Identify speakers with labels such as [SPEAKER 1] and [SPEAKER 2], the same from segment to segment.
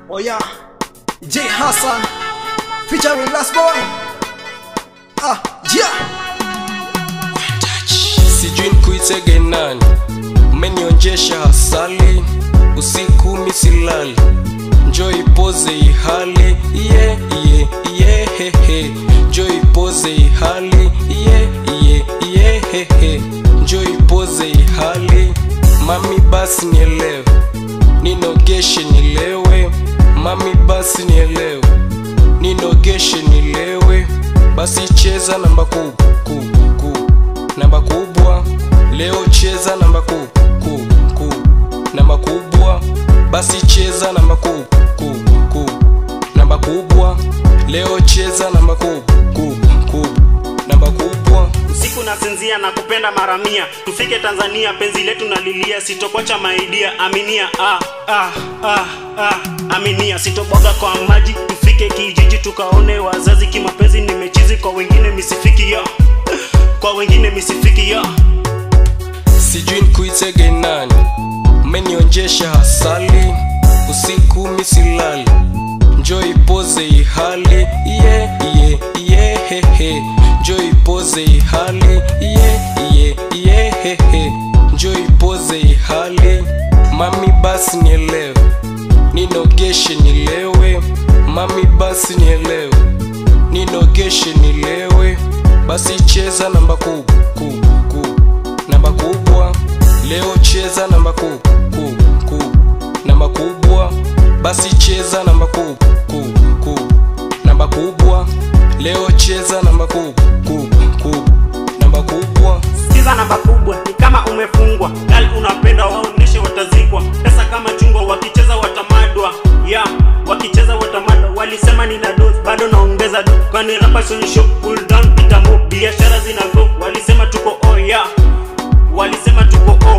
[SPEAKER 1] Oh yeah, J Hassan featuring Last Boy. Ah, yeah.
[SPEAKER 2] sijui nkuitege nani umenionjesha hasali usiku misilali njo ipoze ihali iye iye iye hehe njo ipoze ihali iye iye iye hehe njo ipoze ihali mami basi nielewe ninogeshe nilewe mami basi nielewe ninogeshe nilewe basi cheza namba kubwa ku, ku, namba kubwa leo cheza namba ku, ku, ku, namba kubwa basi cheza namba ku, ku, ku, namba kubwa leo cheza namba ku, ku, ku, namba kubwa
[SPEAKER 3] siku nasinzia na kupenda mara mia tufike tanzania penzi letu nalilia sitokwacha maidia aminia ah, ah, ah, ah, aminia sitobwaga kwa maji tufike kijiji tukaone wazazi kimapenzi nimechizi kwa wengine misifiki ya kwa wengine misifiki ya
[SPEAKER 2] sijui nkuitege nani mmenionjesha hasali usiku misilali njo ipoze ihali iye iye iye hehe njo ipoze ihali iye iye iye hehe njo ipoze ihali mami basi nielewe ninogeshe nilewe mami basi nielewe ninogeshe nilewe basi cheza namba kubwa ku, ku, namba kubwa leo cheza namba kubwa ku, ku, namba kubwa basi cheza namba kubwa ku, ku, namba kubwa leo cheza namba kubwa ku, ku, namba kubwa
[SPEAKER 3] sikiza namba kubwa ni kama umefungwa gali unapenda waoneshe watazikwa pesa kama chungwa wakicheza watamadwa ya wakicheza watamadwa walisema nina dos bado naongeza do kwani rapa sonyesho cool down pitamo biashara zina go walisema tuko oh ya walisema tuko oh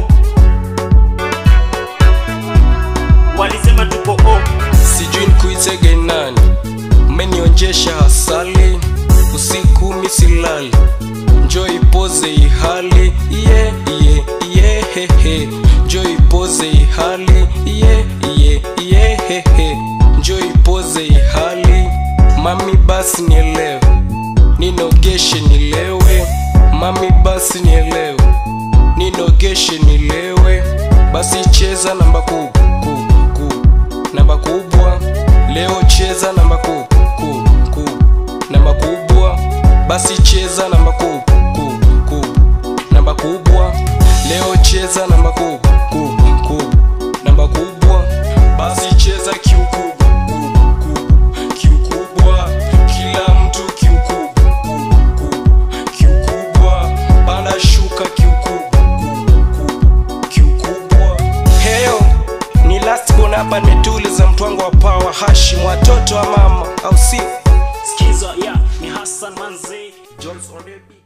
[SPEAKER 3] walisema tuko oh
[SPEAKER 2] sijui nkuitege nani mmenionjesha hasali usiku misilali njo ipoze ihali iye iye iye hehe njo ipoze ihali iye iye iye hehe njo ipoze ihali mami basi nielewe ninogeshe nilewe mami basi nielewe ninogeshe nilewe basi cheza namba kubwa ku, ku, namba kubwa leo cheza namba kubwa ku, ku, namba kubwa basi cheza namba kubwa ku, ku, namba kubwa leo cheza namba kubwa ku, ku, namba kubwa basi cheza kiukubwa ku, ku, kiukubwa kila mtu kiukubwa ku, ku, kiukubwa panda shuka kiukubwa ku, ku, kiukubwa heyo ni last born hapa nimetuliza mtwango wa pawa hashim watoto wa mama au sio
[SPEAKER 3] skiza ya ni hassan manze jones odebi